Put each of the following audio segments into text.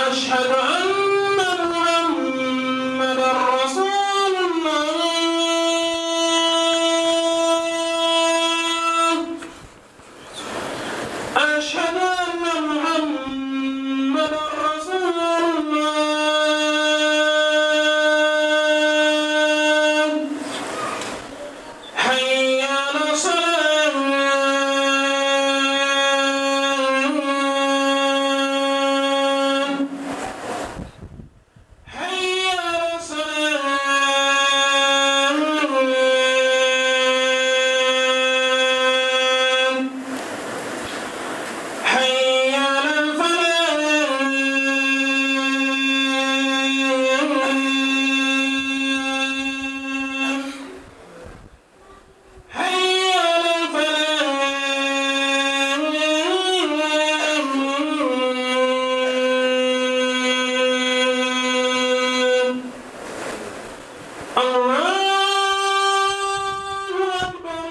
أشهد أن محمدا رسول الله أشهد أن محمدا رسول الله حي على الصلاة حي على الصلاة حي على الفلاح حي على الفلاح الله أكبر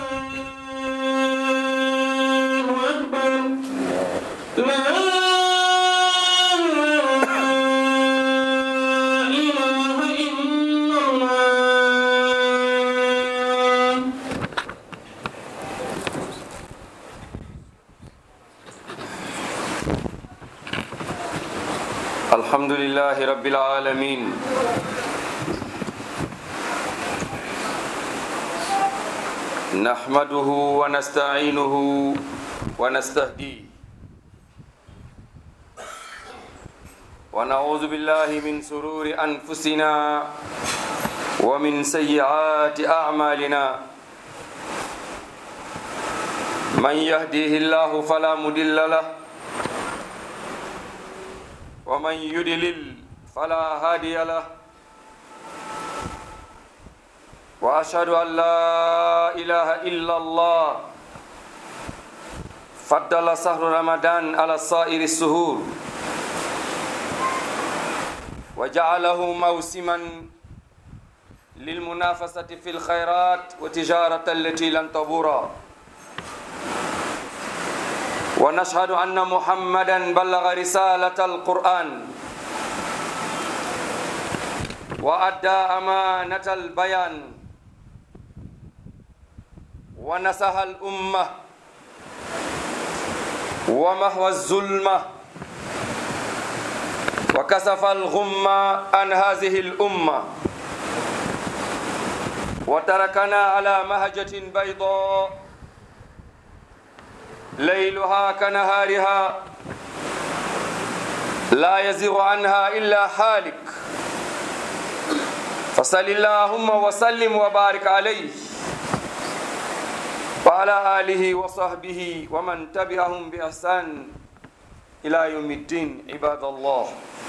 الله أكبر لا إله إلا الله الحمد لله رب العالمين نحمده ونستعينه ونستهديه ونعوذ بالله من سرور أنفسنا ومن سيئات أعمالنا من يهديه الله فلا مضل له ومن يدلل فلا هادي له واشهد ان لا اله الا الله فضل شهر رمضان على سائر السهور وجعله موسما للمنافسه في الخيرات وتجاره التي لن تبور ونشهد أن محمدا بلغ رسالة القرآن وأدى أمانة البيان ونصح الأمة ومهوى الظلمة وكسف الغمة عن هذه الأمة وتركنا على مهجة بيضاء ليلها كنهارها لا يزيغ عنها إلا حالك فصل اللهم وسلم وبارك عليه وعلى آله وصحبه ومن تبعهم بإحسان إلى يوم الدين عباد الله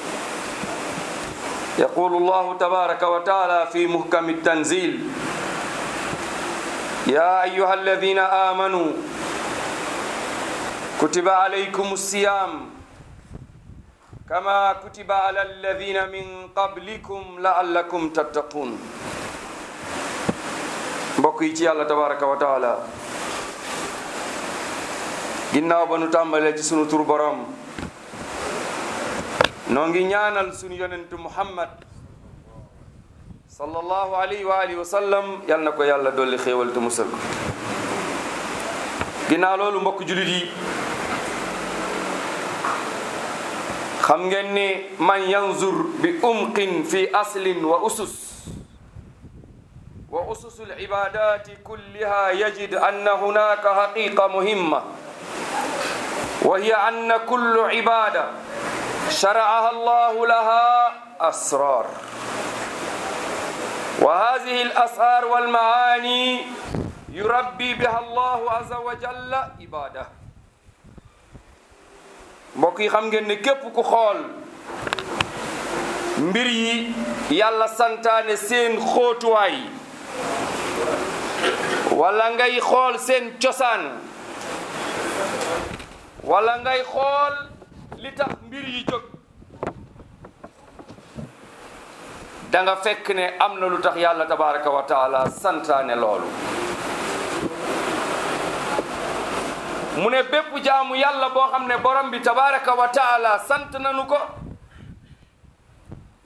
يقول الله تبارك وتعالى في محكم التنزيل يا أيها الذين آمنوا كتب عليكم الصيام كما كتب على الذين من قبلكم لعلكم تتقون mbokk yi ci yàlla tabaraka wa taala ginnaaw ba nu tàmbalee ci sunu tur borom noo ngi ñaanal sunu yonentu muhammad sallallahu alayhi wa alihi wa sallam yal na ko yàlla dolli xéewal te musal ko ginnaaw loolu mbokk julit yi xam ngeen ni man yanzur bi umqin fi aslin wa usus wa ususul ibadati kulliha yajid anna hunaka haqiqa muhimma wa hiya anna kullu ibada shara'aha allahu laha asrar wa hadhihi al-asrar wal maani yurabbi biha allahu azza wa jalla ibadah mbokk yi xam ngeen ne képp ku xool mbir yi yàlla santaane seen xóotuwaay wala ngay xool seen cosaan wala ngay xool li tax mbir yi jóg da nga fekk ne am na lu tax yàlla tabaraka wa taala santaane loolu mu ne bépp jaamu yàlla boo xam ne borom bi tabaraka wa taala sant nanu ko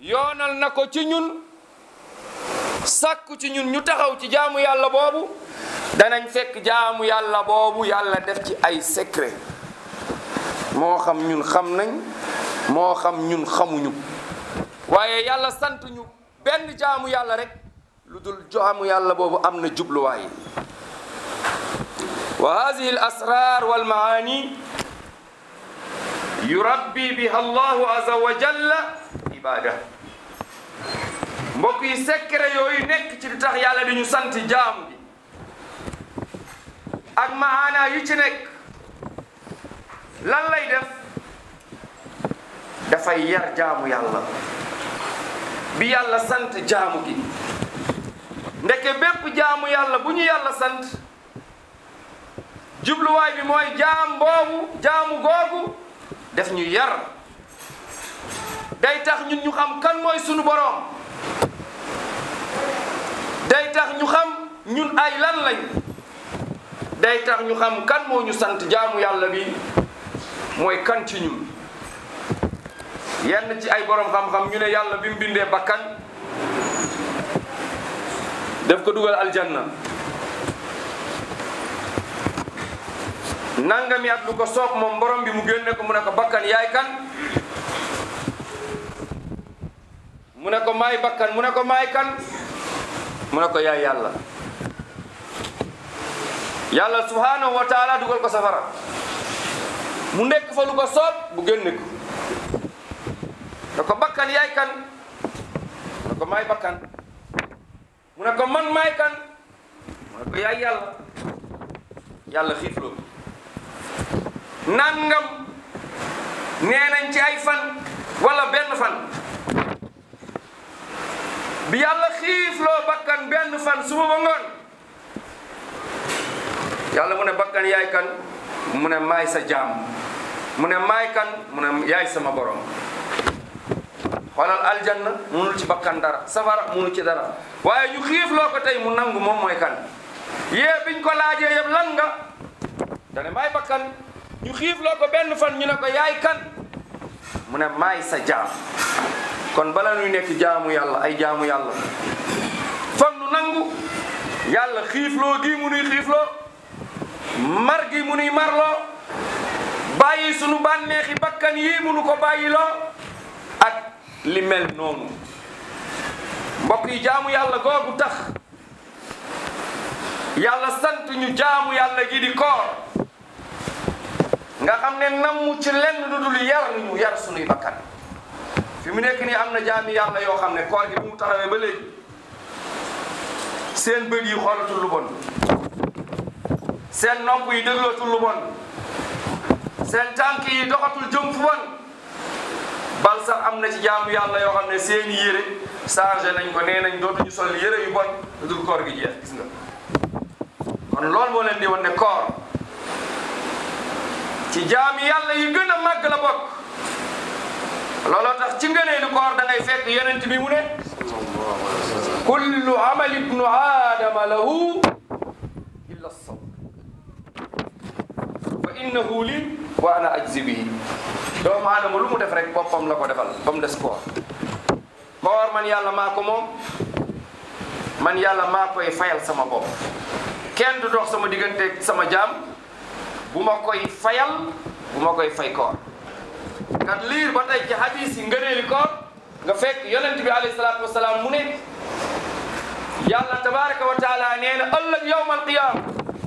yoonal na ko ci ñun sàkku ci ñun ñu taxaw ci jaamu yàlla boobu danañ fekk jaamu yàlla boobu yàlla def ci ay secret moo xam ñun xam nañ moo xam ñun xamuñu waaye yàlla sant ñu benn jaamu yàlla rek lu dul jaamu yàlla boobu am na jubluwaay wa hadihi al asrar wal maani yurabbi biha allahu azza wa jalla ibada mbokk yi secret yooyu nekk ci di tax yàlla di ñu sant jaamu bi ak maana yu ci nekk lan lay def dafay yar jaamu yàlla bi yàlla sant jaamu gi ndeke bépp jaamu yàlla bu ñu yàlla sant jubluwaay bi mooy jaam boobu jaamu googu def ñu yar day tax ñun ñu xam kan mooy sunu boroom day tax ñu xam ñun ay lan lañ day tax ñu xam kan moo ñu sant jaamu yàlla bi mooy kan ci ñun yenn ci ay borom xam-xam ñu ne yàlla bi mu bindee bakkan def ko dugal aljanna nangami at lu ko soob moom borom bi mu génne ko mu ne ko bakkan yaay kan mu ne ko maay bakkan mu ne ko maay kan mu ne ko yaay yàlla yàlla subhanahu wa taala dugal ko safara mu nekk fa lu ko soob bu génne ko ne ko bakkan yaay kan mu ne ko maay bakkan mu ne ko man maay kan mu ne ko yaay yàlla yàlla xiifloo nangam nee nañ ci ay fan wala benn fan bi yàlla xiifloo bakkan benn fan suba ba ngoon yàlla mu ne bakkan yaay kan mu ne maay sa jaam mu ne maay kan mu ne yaay sama borom xoolal aljanna munul ci bakkan dara safara munul ci dara waaye ñu xiifloo ko tey mu nangu moom mooy kan yee biñ ko laajee yëpp lan nga dane maay bakkan ñu xiifloo ko benn fan ñu ne ko yaay kan mu ne maay sa jaam kon bala ñuy nekk jaamu yàlla ay jaamu yàlla foog nu nangu yàlla xiifloo gi mu nuy xiifloo mar gi mu nuy marloo bàyyi sunu bànneexi bakkan yi munu ko bàyyiloo ak li mel noonu mbokk yi jaamu yàlla googu tax yàlla sant ñu jaamu yàlla gi di koor nga xam ne namu ci lenn lu dul yar ñu yar sunuy bakkan fi mu nekk nii am na jaami yàlla yoo xam ne koor gi bu mu taxawee ba léegi seen bët yi xoolatul lu bon seen nopp yi déglootul lu bon seen tànk yi doxatul jëm fu bon bal sax am na ci jaamu yàlla yoo xam ne seeni yére changé nañ ko nee nañ dootuñu sol yére yu bon lu dul koor gi jeex gis nga kon loolu moo leen di wan ne koor ci jaami yàlla yi gën a màgg la bokk looloo tax ci ngëneelu koor da ngay fekk yonent bi mu ne kullu amal ibnu aadama lahu illa sawm fa innahu li wa ana ajzi bihi doomu aadama lu mu def rek boppam la ko defal ba mu des koor koor man yàlla maa ko moom man yàlla maa koy fayal sama bopp kenn du dox sama digganteeg sama jaam bu ma koy fayal bu ma koy fay koor kat liir ba tey ci hadis yi ngëneeli koor nga fekk yonent bi alayhi salaatu wasalaam mu ne yàlla tabaraka wa taala nee na ëllëg yawma alqiyama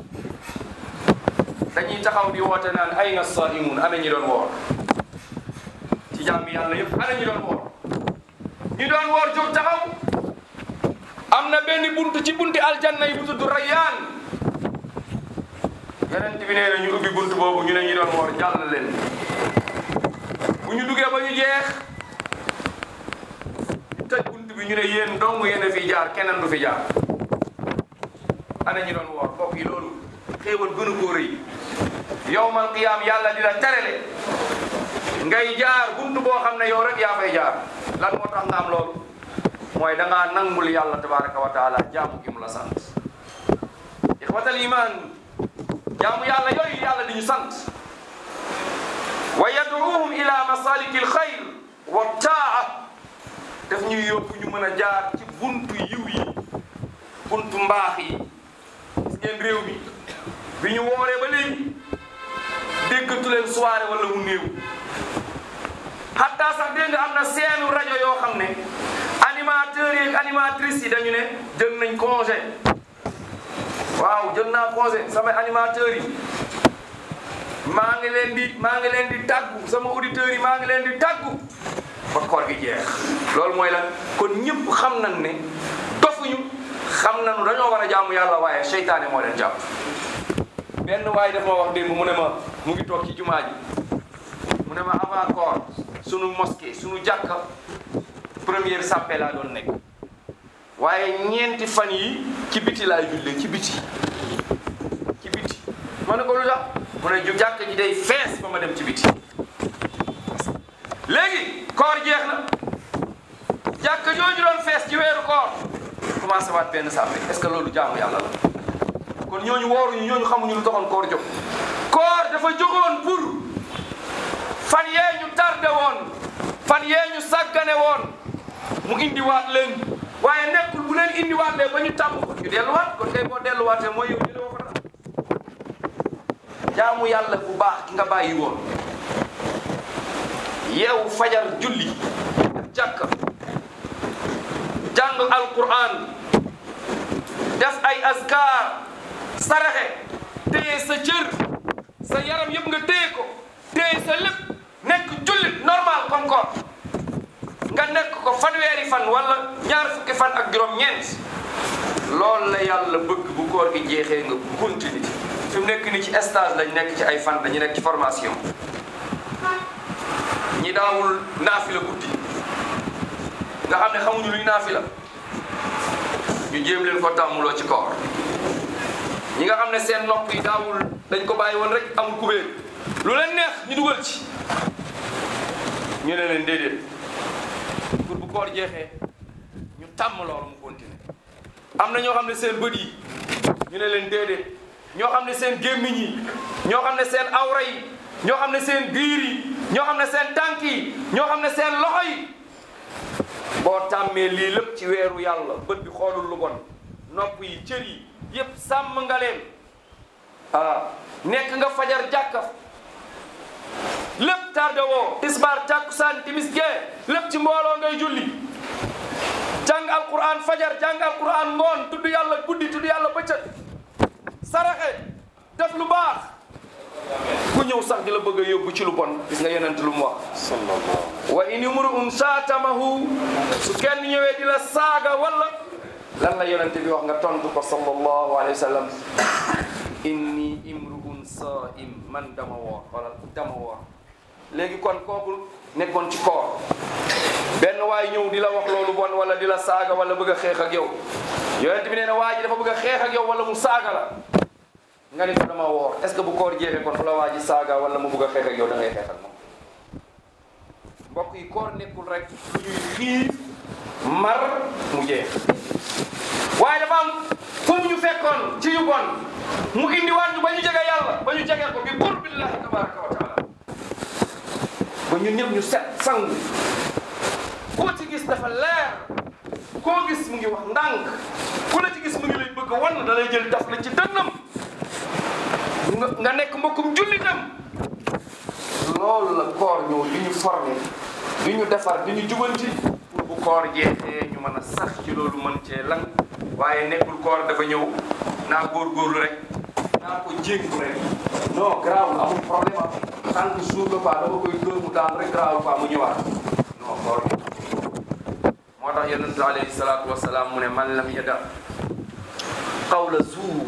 dañuy taxaw di woote naan ayna saimun ana ñi doon woor ci jàmmi yàlla yëpp ana ñi doon woor ñi doon woor jóg taxaw am na benn buntu ci bunti aljanna yi bu tudd rayyaan yonent bi nee na ñu ubbi buntu boobu ñu ne ñi doon woor jàll leen bu ñu duggee ba ñu jeex ñu tëj buntu bi ñu ne yéen dong yéen a fi jaar keneen du fi jaar ana ñi doon woor mbokk yi loolu xéewal gënu koo rëy yowmal qiyaam yàlla dina terele ngay jaar buntu boo xam ne yow rek yaa fay jaar lan moo tax nga am loolu mooy da ngaa nangul yàlla tabaraka wa taala jaamu gi mu la sant ixwatal iman jaamu yàlla yooyu yàlla di ñu sant wa yad'uuhum ila masaliki alxayr wa taa def ñuy yóbbu ñu mën a jaar ci buntu yiw yi buntu mbaax yi gis ngeen réew mi bi ñu wooree ba léegi déggatu leen soirée wala mu néew xataa sax dégg nga am na seenu rajo yoo xam ne animateurs yi ak animatrices yi dañu ne jël nañ congé waaw jël naa congé sama animateurs yi maa ngi leen di maa ngi leen di tàggu sama auditeurs yi maa ngi leen di tàggu ba koor gi jeex loolu mooy lan kon ñëpp xam nañ ne dofuñu xam nañu dañoo war a jaamu yàlla waaye seytaane moo leen jàpp benn waaye dafa ma wax démb mu ne ma mu ngi toog ci jumaa ji mu ne ma avant koor sunu mosquée sunu jàkka première sàppe laa doon nekk waaye ñeenti fan yi ci biti laay jullee ci biti ci biti ma ne ko lu tax mu ne ju jàkk ji day fees ba ma dem ci biti léegi koor jeex na jàkk jooju doon fees ci weeru koor commencé waat benn sàppe est-ce que loolu jaamu yàlla la kon ñooñu wooruñu ñooñu xamuñu lu taxoon koor jóg koor dafa jógoon pour fan yee ñu tardé woon fan yee ñu sàggane woon mu indiwaat leen waaye nekkul bu leen indiwaatee ba ñu tàmm ko ñu delluwaat kon kay boo delluwaatee mooy yow jëlee ko dara jaamu yàlla bu baax ki nga bàyyi woon yeewu fajar julli jàkka jàng alquran def ay azkar saraxe téye sa cër sa yaram yëpp nga téye ko téye sa lépp nekk jullit normal comme ko nga nekk ko fanweeri fan wala ñaar fukki fan ak juróom-ñeent loolu la yàlla bëgg bu koor gi jeexee nga continue fi mu nekk ni ci stage lañ nekk ci ay fan dañu nekk ci formation ñi daawul naafila guddi nga xam ne xamuñu luy naafila ñu jéem leen ko tàmmuloo ci koor ñi nga xam ne seen nopp yi daawul dañ ko bàyyi woon rek amul kubéer lu leen neex ñu dugal ci ñu ne leen déedéet pour bu koor jeexee ñu tàmm loolu mu continuer am na ñoo xam ne seen bët yi ñu ne leen déedéet ñoo xam ne seen gémmiñ yi ñoo xam ne seen awra yi ñoo xam ne seen biir yi ñoo xam ne seen tànk yi ñoo xam ne seen loxo yi boo tàmmee lii lépp ci weeru yàlla bët bi xoolul lu bon nopp yi cër yi yépp sàmm nga leen ah nekk nga fajar jàkka lépp tardé woo tisbaar tàkkusaan timis gee lépp ci mbooloo ngay julli jàng alquran fajar jàng alquran ngoon tudd yàlla guddi tudd yàlla bëccëg saraxe def lu baax ku ñëw sax di la bëgg a yóbbu ci lu bon gis nga yonent lu mu wax wa in imru'un saatamahu su kenn ñëwee di la saaga wala lan la yonent bi wax nga tontu ko sallallahu alayhi wa sallam inni imru'un saa'im man dama woor wala dama woor léegi kon kooku nekkoon ci koor benn waay ñëw di la wax loolu bon wala di la saaga wala bëgg a xeex ak yow yonent bi nee na waa ji dafa bëgg a xeex ak yow wala mu saaga la nga ni ko dama woor est ce que bu koor jeexee kon fu la waa ji saaga wala mu bëgg a xeex ak yow da ngay xeex ak moom mbokk yi koor nekkul rek ñuy xiif mar mu jeex waaye dafa am fu mu ñu fekkoon ci yu bon mu indiwaat ñu ba ñu jege yàlla ba ñu jege ko bi qurbillahi tabaraka wa taala ba ñun ñëpp ñu set sangu koo ci gis dafa leer koo gis mu ngi wax ndànk ku la ci gis mu ngi lay bëgg a wan da lay jël daf la ci dënnam nga nga nekk mbokkum jullitam loolu la koor ñëw di ñu formé di ñu defar di ñu jubanti pour bu koor jeexee ñu mën a sax ci loolu mën cee lan waaye nekkul koor dafa ñëw naa góorgóorlu rek naa ko jéngu rek non garaawul amul problème am tant que jour la quoi dama koy dóor mu daan rek garaawul quoi mu ñëwaat non koor bi moo tax yonent alayhi salaatu wasalaam mu ne man lam yada qawla zuur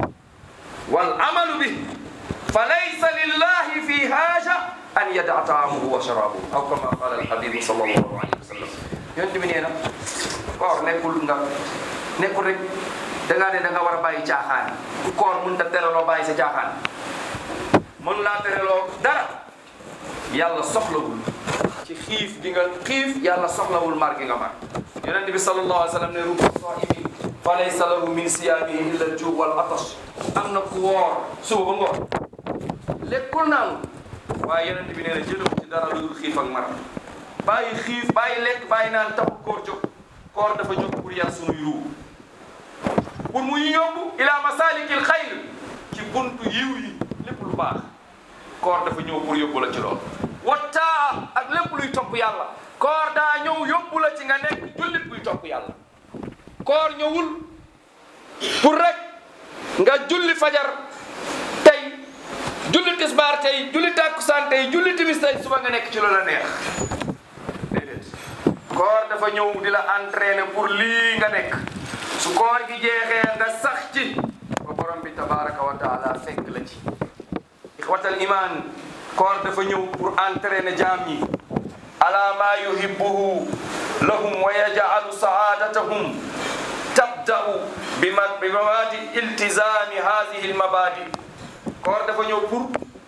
wal amalu bi fa laysa lillahi fi haaja an yada taamuhu wa sharaabuhu aw kama qala alhabibu sallallahu alayhi wa sallam yonent bi nee na koor nekkul nga nekkul rek da ngaa ne da nga war a bàyyi caaxaan ku koor mën ta tereloo bàyyi sa caaxaan mën laa tereloo dara yàlla soxlawul ci xiif gi nga xiif yàlla soxlawul mar gi nga mar yonent bi sallallahu alayhi wa sallam ne rubba saimin fa laysa lahu min siyaamihi illa al-juu wal atash am na ku woor suba ba ngoon lekkul naanu waaye yonent bi nee na jëlewu ci dara lu dul xiif ak mar bàyyi xiif bàyyi lekk bàyyi naan taxul koor jóg koor dafa jóg pour yar sunuy ruu pour mu yóbbu ila masalikil xayr ci buntu yiw yi lépp lu baax koor dafa ñëw pour yóbbu la ci loolu wattaa ak lépp luy topp yàlla koor daa ñëw yóbbu la ci nga nekk jullit buy topp yàlla koor ñëwul pour rek nga julli fajar tey julli tisbaar tey julli tàkkusaan tey julli timis tey suba nga nekk ci loolu la neex déedéet koor dafa ñëw di la entraîner pour lii nga nekk su koor gi jeexee nga sax ci ba borom bi tabaraka wa taala fekk la ci ixwatal iman koor dafa ñëw pour entraîner jaam yi ala ma yuhibbuhu lahum wa yaj'alu sa'adatahum tabda'u bi ma bi mabadi iltizami hadhihi al mabadi koor dafa ñëw pour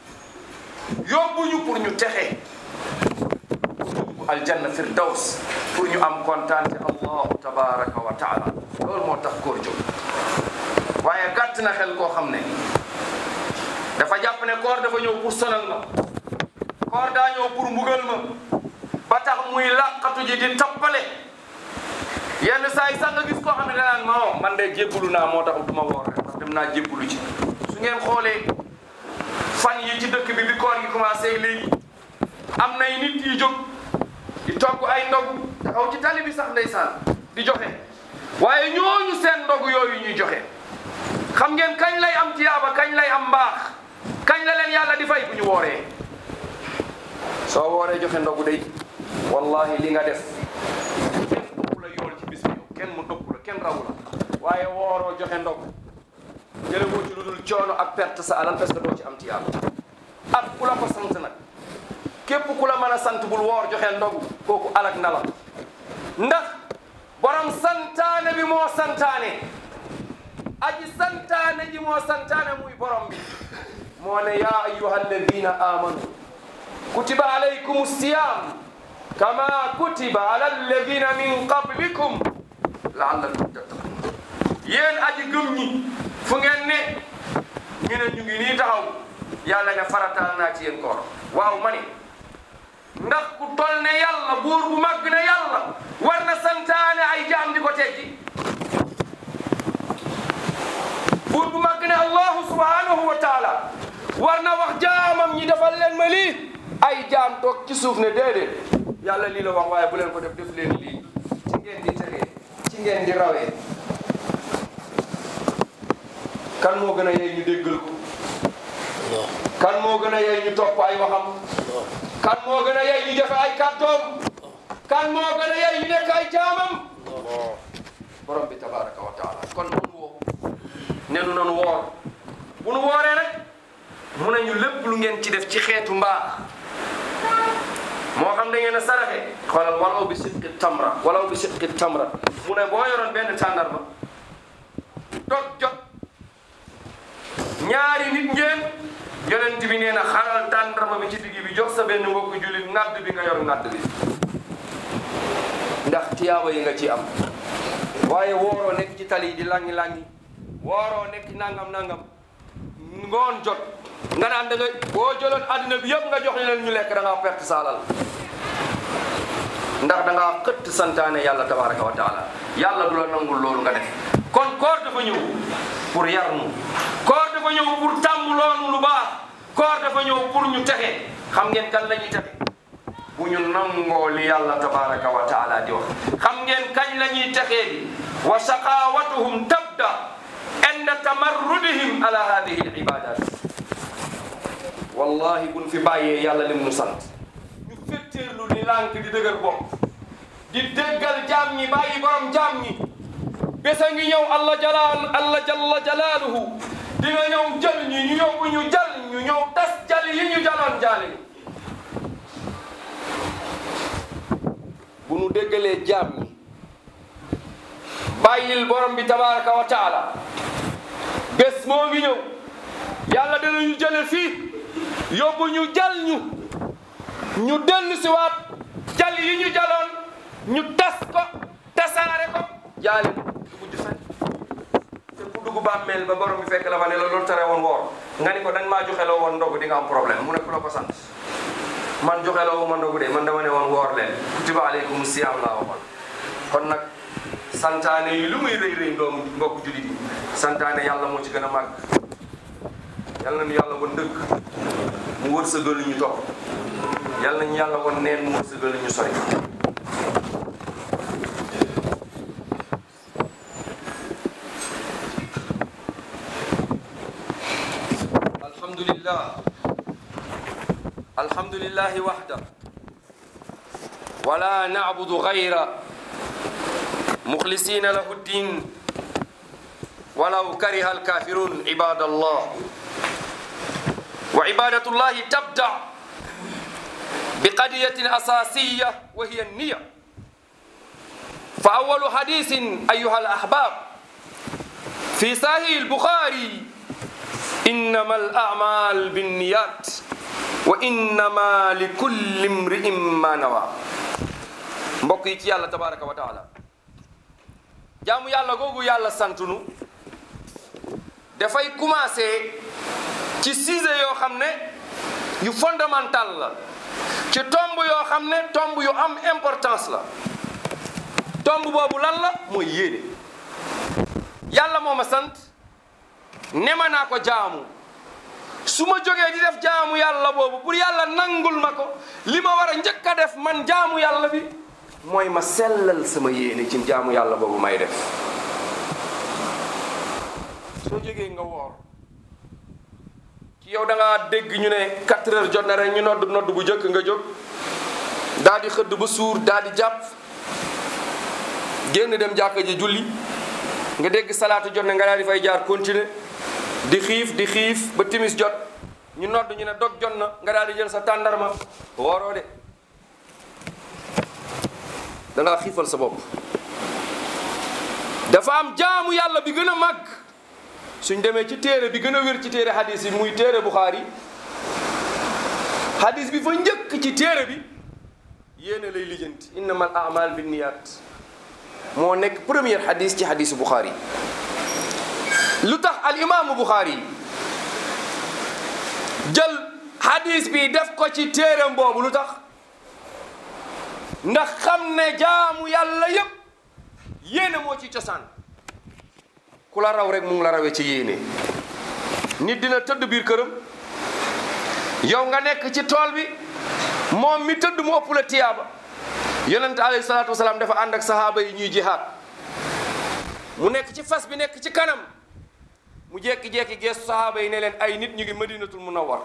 yóbbuñu pour ñu texe aljanna firdaws pour ñu am kontaante allahu tabaraka wa taala loolu moo tax koor jóg waaye gàtt na xel koo xam ne dafa jàpp ne koor dafa ñëw pour sonal ma koor daa ñëw pour mbugal ma ba tax muy làqatu ji di tappale yenn saa yi sax nga gis koo xam ne danaan ma o man de jébbalu naa moo tax du ma woor rek ndax dem naa jébbalu ci su ngeen xoolee fan yi ci dëkk bi bi koor gi commencé léegi am nay nit yi jóg di togg ay ndog taxaw ci tali bi sax ndeysaan di joxe waaye ñooñu seen ndog yooyu ñuy joxe xam ngeen kañ lay am tiyaaba kañ lay am mbaax kañ la leen yàlla di fay bu ñu wooree soo wooree joxe ndogu day wallahi li nga def kenn ëpp la yool ci bis bi yow kenn mu ëpp la kenn rawu la waaye wooroo joxe ndogu jële woo ci lu dul coono ak perte sa alal parce que doo ci am tiyaaba ak ku la ko sant nag képp ku la mën a sant bul woor joxe ndogu kooku alak na la ndax borom santaane bi moo santaane aji santaane ji moo santaane muy borom bi moo ne yaa ayuha alladina amanu kutiba alaykum siyam kama kutiba ala alladina min qablikum laallakum tattaqun yéen aji gëm ñi fu ngeen ne ñu ne ñu ngi nii taxaw yàlla ne farataal naa ci yéen koor waaw ma ne ndax ku tol ne yàlla buur bu màgg ne yàlla war na santaane ay jaam di ko teggi buur bu màgg ne allahu subhanahu wa taala war na wax jaamam ñi defal leen ma lii ay jaam toog ci suuf ne déedéet yàlla lii la wax waaye bu leen ko def def leen lii ci ngeen di tegee ci ngeen di rawee kan moo gën a yey ñu déggal ko kan moo gën a yey ñu topp ay waxam kan moo gën a yey ñu defe ay kàddoom kan moo gën a yey ñu nekk ay jaamam borom bi tabaraka wa taala kon nanu woo ne nu nanu woor bu nu wooree rek mu ne ñu lépp lu ngeen ci def ci xeetu mbaax moo xam da ngeen a saraxe xoolal walaw bi sidqi tamra walaw bi sidqi tamra mu ne boo yoroon benn tàndarma dog jot ñaari nit ngeen yonent bi nee na xaral tàndarma bi ci digg bi jox sa benn mbokku jullit ngadd bi nga yor ngadd bi ndax tiyaaba yi nga ci am waaye wooroo nekk ci tali yi di langi langi wooroo nekk nangam nangam ngoon jot nga naan da nga boo jëloon adduna bi yëpp nga jox leen ñu lekk da ngaa perte sa alal ndax da ngaa xëtt santaane yàlla tabaraka wa taala yàlla du la nangul loolu nga def kon koor dafa ñëw pour yar nu koor dafa ñëw pour tàmm loonu lu baax koor dafa ñëw pour ñu texe xam ngeen kan la ñuy texe bu ñu nangoo li yàlla tabaraka wa taala di wax xam ngeen kañ la ñuy texee di wa shaqawatuhum tabda inda tamarrudihim ala hadihi al ibadat wallahi buñ fi bàyyee yàlla lim nu sant ñu fetteerlu di lànk di dëgër bopp di déggal jaam ñi bàyyi borom jaam ñi besa ngi ñëw allah jalal allah jalla jalaaluhu dina ñëw jël ñi ñu yóbbu ñu jal ñu ñëw tas jal yi ñu jaloon jaale ñi bu nu déggalee jaam ñi bàyyil borom bi tabaraka wa taala bés moo ngi ñëw yàlla dinañu jële fii yóbbu ñu jal ñu ñu dellu si waat jal yi ñu jaloon ñu tas ko tasaare ko jaale du mujj fen te ku dugg bàmmeel ba borom bi fekk la fa ne la loolu tere woon woor nga ni ko dañ maa joxe loo woon ndogu di nga am problème mu ne ku la ko sant man joxe la wu ma ndogu de man dama ne woon woor leen kutiba aleykum siyaam laa waxoon kon nag santaane yi lu muy rëy rëy doomu mbokk julit yi santaane yàlla moo ci gën a màgg yàlla nañu yàlla won dëgg mu wërsëgal ñu topp yàlla nañu yàlla won neen mu wërsëgal ñu sori alhamdulillah alhamdulillahi wahda wala na'budu ghayra mukhlisina lahu ddin ولو كره الكافرون عباد الله وعبادة الله تبدأ بقضية أساسية وهي النية فأول حديث أيها الأحباب في صحيح البخاري إنما الأعمال بالنيات وإنما لكل امرئ ما نوى mbokk yi ci yàlla tabaraka wa taala jaamu yàlla googu yàlla santunu dafay commencé ci sujet yoo xam ne yu fondamental la ci tomb yoo xam ne tomb yu am importance la tomb boobu lan la mooy yéene yàlla moo ma sant nema naa ko jaamu su ma jógee di def jaamu yàlla boobu pour yàlla nangul ma ko li ma war a njëkk a def man jaamu yàlla bi mooy ma sellal sama yéene ci jaamu yàlla boobu may def soo jógee nga woor ci yow da ngaa dégg ñu ne 4 heures jot na rek ñu nodd nodd bu jëkk nga jóg daal di xëdd ba suur daal di jàpp génn dem jàkka ji julli nga dégg salaatu jot na nga daal di fay jaar continuer di xiif di xiif ba timis jot ñu nodd ñu ne dog jot na nga daal di jël sa tàndarma wooroo de da ngaa xiifal sa bopp dafa am jaamu yàlla bi gën a màgg suñ demee ci téere bi gën a wér ci téere hadis yi muy téere Bukhari hadis bi fa njëkk ci téere bi yéene lay lijjanti innamal a'mal binniyat moo nekk première hadis ci hadisu Bukhari lu tax al imaamu Bukhari jël hadis bi def ko ci téereem boobu lu tax ndax xam ne jaamu yàlla yépp yéene moo ci cosaan ku la raw rek mu ngi la rawee ci yéene nit dina tëdd biir këram yow nga nekk ci tool bi moom mi tëdd mu ëpp la tiyaaba yonent alayhi salaatu wasalaam dafa ànd ak sahaaba yi ñuy jihaad mu nekk ci fas bi nekk ci kanam mu jekki-jekki geesu sahaaba yi ne leen ay nit ñu ngi madinatul munawwar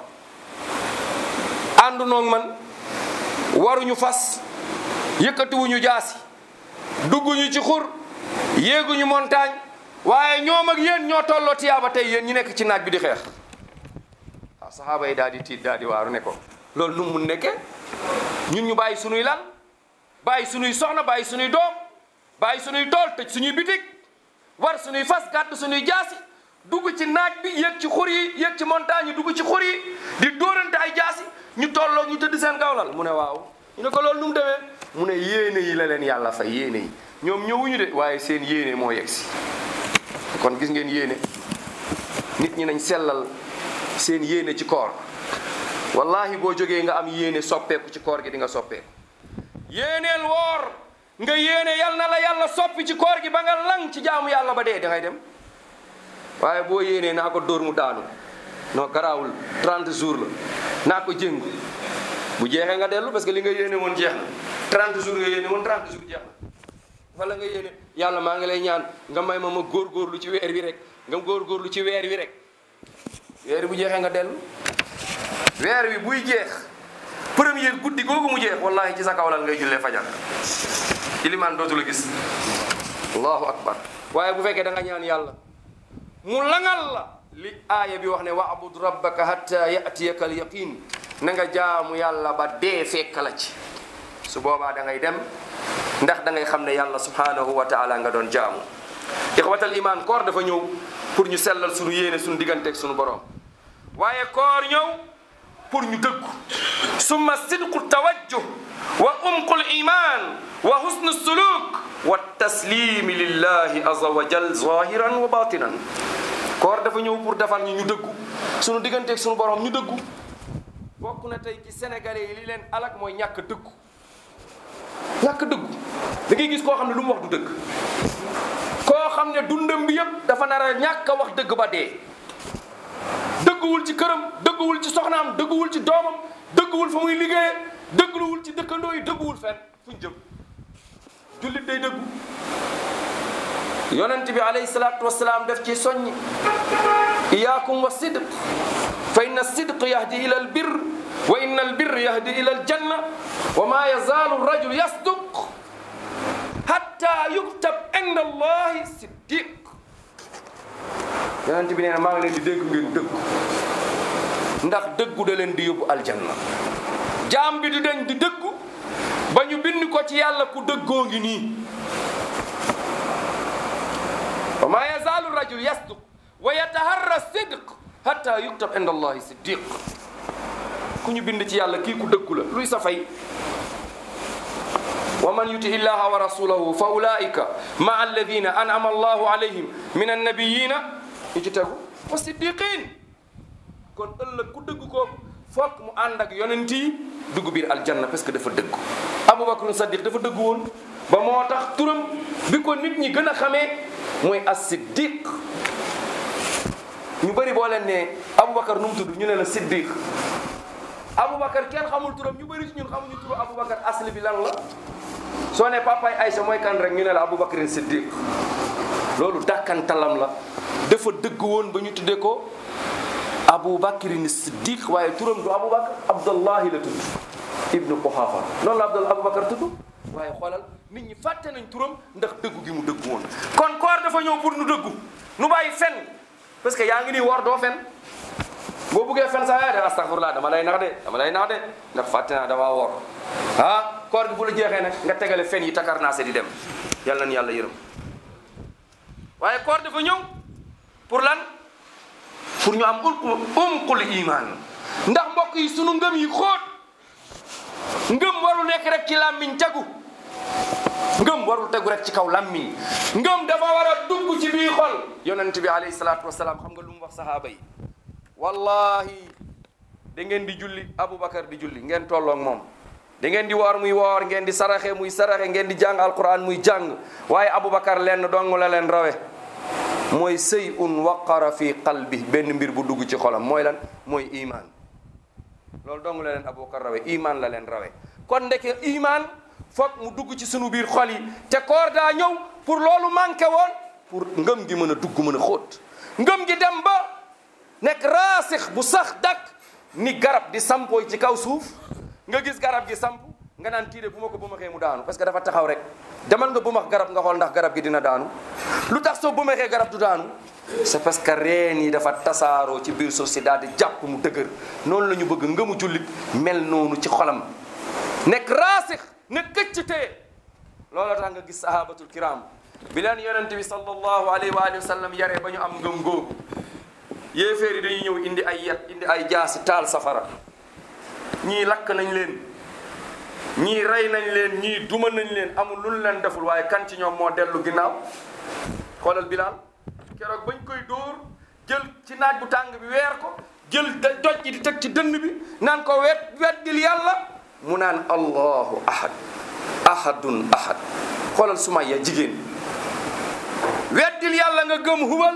àndu noog man waruñu fas yëkkatiwuñu jaasi dugguñu ci xur yéeguñu montagne waaye ñoom ak yéen ñoo tolloo tiyaaba tey yéen ñi nekk ci naaj bi di xeex waaw saxaaba yi daal di tiit daal di waaru ne ko loolu nu mu mun nekkee ñun ñu bàyyi sunuy lal bàyyi sunuy soxna bàyyi sunuy doom bàyyi sunuy tool tëj suñuy bitig war sunuy fas gàdd sunuy jaasi dugg ci naaj bi yéeg ci xur yi yéeg ci montagne yi dugg ci xur yi di dóorante ay jaasi ñu tolloo ñu tëdd seen gawlal mu ne waaw ñu ne ko loolu nu mu demee mu ne yéene yi la leen yàlla fay yéene yi ñoom ñëwuñu de waaye seen yéene moo yegg si kon gis ngeen yéene nit ñi nañ sellal seen yéene ci koor wallahi boo jógee nga am yéene soppeeku ci koor gi di nga soppeeku yéeneel woor nga yéene yal na la yàlla soppi ci koor gi ba nga lang ci jaamu yàlla ba dee da ngay dem waaye boo yéenee naa ko dóor mu daanu non garaawul 30 jours la naa ko jëng bu jeexee nga dellu parce que li nga yéene woon jeex na 30 jours nga yéene woon 30 jours jeex na wala nga yéene yàlla maa ngi lay ñaan nga may ma ma góorgóorlu ci weer wi rek nga góorgóorlu ci weer wi rek weer bu jeexee nga dellu weer wi buy jeex première guddi googu mu jeex wallahi ci sa kawlal ngay jullee fajar ilimaan dootu la gis allahu akbar waaye bu fekkee da nga ñaan yàlla mu langal la li aaya bi wax ne wa'bud rabbaka hatta ya'tiyaka al yaqin na nga jaamu yàlla ba dee fekk la ci su boobaa da ngay dem ndax da ngay xam ne yàlla subhanahu wa taala nga doon jaamu ixwatal iman koor dafa ñëw pour ñu sellal suñu yéene suñu digganteeg suñu borom waaye koor ñëw pour ñu dëggu summa sidqu tawajjuh wa umqul iman wa husnu suluk wa taslimi lillahi azza wa jal zahiran wa batinan koor dafa ñëw pour defar ñu ñu dëggu suñu digganteeg suñu borom ñu dëggu bokk na tey ci sénégalais yi li leen alak mooy ñàkk dëggu ñàkk dëggu da ngay gis koo xam ne lu mu wax du dëgg koo xam ne dundam bi yëpp dafa nar a ñàkk a wax dëgg ba dee dëgguwul ci këram dëgguwul ci soxnaam dëgguwul ci doomam dëgguwul fa muy liggéeye dëgguwul ci dëkkandoo yi dëgguwul fenn fu ñu jëm jullit day dëggu yonent bi alayhi salaatu wasalaam def ci soññ iyaakum wa sidq fa inna sidq yahdi ila al birr wa inna al birr yahdi ila al janna wa ma yazaalu rajul yasduq hatta yuktab inda allahi siddiq yonent bi nee na maa ngi leen di dégg ngeen dëggu ndax dëggu da leen di yóbbu aljanna jaam bi di dañ di dëggu ba ñu bind ko ci yàlla ku dëggoo ngi nii wa ma yazaalu rajul yasduq wa yataharra sidq hatta yuktab inda allahi siddiq ku ñu bind ci yàlla kii ku dëggu la luy sa fay wa man yuti illaha wa rasulahu fa ulaika maa alladina an'ama allahu alayhim min annabiyina ñu ci tegu wa siddiqin kon ëllëg ku dëgg ko foog mu ànd ak yonent yi dugg biir aljanna parce que dafa dëgg aboubacar saddiq dafa dëgg woon ba moo tax turam bi ko nit ñi gën a xamee mooy as siddiq ñu bëri boo leen ne aboubacar nu mu tudd ñu ne la siddiq aboubacar kenn xamul turam ñu bëri ci ñun xamuñu turu aboubacar asli bi lan la soo ne papaay Aïcha mooy kan rek ñu ne la aboubacar siddiq loolu dàkkantalam la dafa dëgg woon ba ñu tuddee ko aboubacarin siddiq waaye turam du aboubacar abdullahi la tudd ibnu quhafa noonu la abdul aboubacar tudd waaye xoolal nit ñi fàtte nañ turam ndax dëggu gi mu dëggu woon kon koor dafa ñëw pour nu dëggu nu bàyyi fen parce que yaa ngi nii war doo fen boo buggee fen sax yaa de astaghfirullah dama lay nax de dama lay nax de ndax fàtte naa dama woor ah koor gi bu la jeexee nag nga tegale fen yi takar naa se di dem yàlla na yàlla yërëm waaye koor dafa ñëw pour lan pour ñu am ulqu umqul iman ndax mbokk yi sunu ngëm yi xóot ngëm warul nekk rek ci làmmiñ tegu ngëm warul tegu rek ci kaw làmmiñ ngëm dafa war a dugg ci biir xol yonent bi alayhi salaatu wasalaam xam nga lu mu wax sahaaba yi wallahi da ngeen di julli aboubacar di julli ngeen tolloog moom da ngeen di woor muy woor ngeen di saraxe muy saraxe ngeen di jàng alquran muy jàng waaye aboubacar lenn dong la leen rawe mooy sëy un waqara fi qalbi benn mbir bu dugg ci xolam mooy lan mooy iman loolu dong la leen aboubacar rawe iman la leen rawe kon ndeke iman foog mu dugg ci sunu biir xol yi te koor daa ñëw pour loolu manqué woon pour ngëm gi mën a dugg mën a xóot ngëm gi dem ba nekk raasix bu sax dak ni garab di sampooy ci kaw suuf nga gis garab gi samp nga naan kii de bu ma ko bumaxee mu daanu parce que dafa taxaw rek demal nga bumax garab nga xool ndax garab gi dina daanu lu tax soo bumaxee garab du daanu c'est parce que reen yi dafa tasaaroo ci biir suuf si daal di jàpp mu dëgër noonu la ñu bëgg ngëmu jullit mel noonu ci xolam nekk raasix ne këcc tee loolu tax nga gis sahabatul kiram bi leen yonente bi sallallahu alayhi wa alihi wa sallam yaree ba ñu am ngëm googu yéeféer yi dañuy ñëw indi ay yet indi ay jaasi taal safara ñii lakk nañ leen ñii rey nañ leen ñii duma nañ leen amul lu ñu leen deful waaye kan ci ñoom moo dellu ginnaaw xoolal bilaal keroog bañ koy dóor jël ci naaj bu tàng bi weer ko jël doj ji di teg ci dënn bi naan ko wet weddil yàlla mu naan allahu ahad ahadun ahad xoolal Sumayya jigéen weddil yàlla nga gëm hubal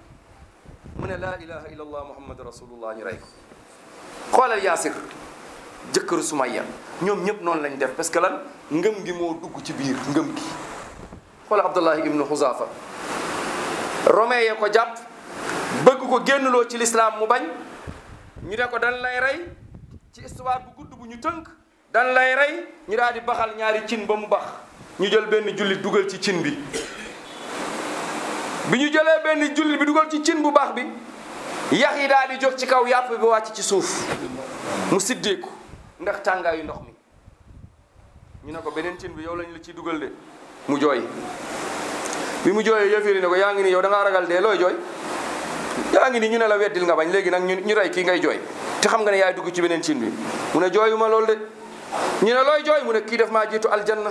mu ne laa ilaha illa allah muhammad rasulullah ñu rey ko xoolal yaasir jëkkëru Sumayya ñoom ñëpp noonu lañ def parce que lan ngëm gi moo dugg ci biir ngëm gi xoolal abdullahi ibnu xuzafa romain yee ko jàpp bëgg ko génnloo ci lislaam mu bañ ñu ne ko dañ lay rey ci histoire bu gudd bu ñu tënk dañ lay rey ñu daal di baxal ñaari cin ba mu bax ñu jël benn jullit dugal ci cin bi bi ñu jëlee benn jullit bi dugal ci cin bu baax bi yax yi daal di jóg ci kaw yàpp bi wàcc ci suuf mu siddeeku ndax tàngaayu ndox mi ñu ne ko beneen cin bi yow lañ la ciy dugal de mu jooy bi mu jooyee yëfiri ne ko yaa ngi nii yow da ngaa ragal dee looy jooy yaa ngi nii ñu ne la weddil nga bañ léegi nag ñu ñu rey kii ngay jooy te xam nga ne yaay dugg ci beneen cin bi mu ne jooyuma loolu de ñu ne looy jooy mu ne kii def maa jiitu aljanna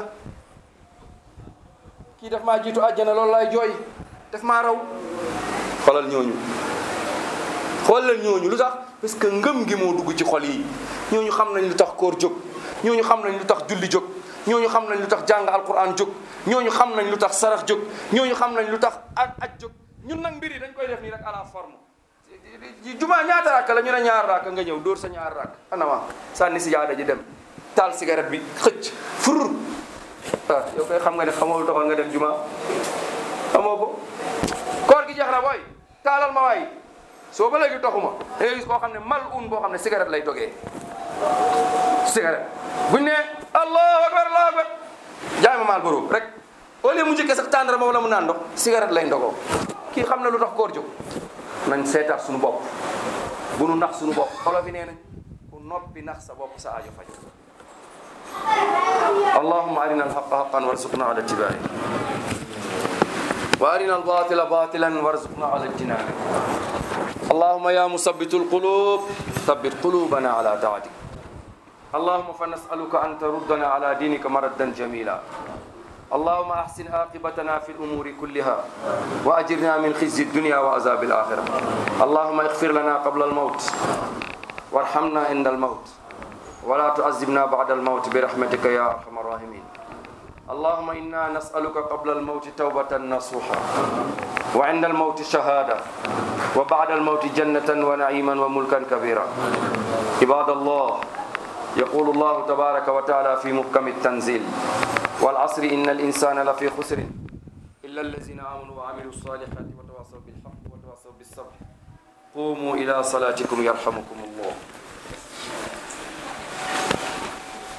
kii def maa jiitu aljanna loolu laay jooy def maa raw xoolal ñooñu xoolal ñooñu lu tax parce que ngëm gi moo dugg ci xol yi ñooñu xam nañ lu tax koor jóg ñooñu xam nañ lu tax julli jóg ñooñu xam nañ lu tax jàng alquran jóg ñooñu xam nañ lu tax sarax jóg ñooñu xam nañ lu tax aj aj jóg ñun nag mbir yi dañ koy def nii rek à la forme jumaa ñaata rakk la ñu ne ñaar rakk nga ñëw dóor sa ñaar rakk anama sànni si jaada ji dem taal cigarette bi xëcc fur ah yow koy xam nga ne xamoo lu taxoon nga dem jumaa xamoo ko koor gi jeex na booy taalal ma waay soo ba léegi toxuma da ngay gis koo xam ne mal un boo xam ne cigarette lay dogee cigarette buñ ne allahu akbar allahu akbar jaay ma maal boroom rek au lieu mu njëkkee sax tàndarama wala mu naan ndox cigarette lay ndogoo kii xam na lu tax koor jóg nañ seetaat suñu bopp bu nu nax suñu bopp olof yi nee nañ ku noppi nax sa bopp sa aajo faj allahumma arina alhaqa haqan warzuqna ala ittibaai wa arina albatila batilan warzuqna ala ijtinabi اللهم يا مثبت القلوب ثبت قلوبنا على طاعتك اللهم فنسألك أن تردنا على دينك مردا جميلا اللهم أحسن عاقبتنا في الأمور كلها وأجرنا من خزي الدنيا وعذاب الآخرة اللهم اغفر لنا قبل الموت وارحمنا عند الموت ولا تعذبنا بعد الموت برحمتك يا أرحم الراحمين اللهم إنا نسألك قبل الموت توبة نصوحا وعند الموت شهادة وبعد الموت جنة ونعيما وملكا كبيرا عباد الله يقول الله تبارك وتعالى في محكم التنزيل والعصر إن الإنسان لفي خسر إلا الذين آمنوا وعملوا الصالحات وتواصوا بالحق وتواصوا بالصبر قوموا إلى صلاتكم يرحمكم الله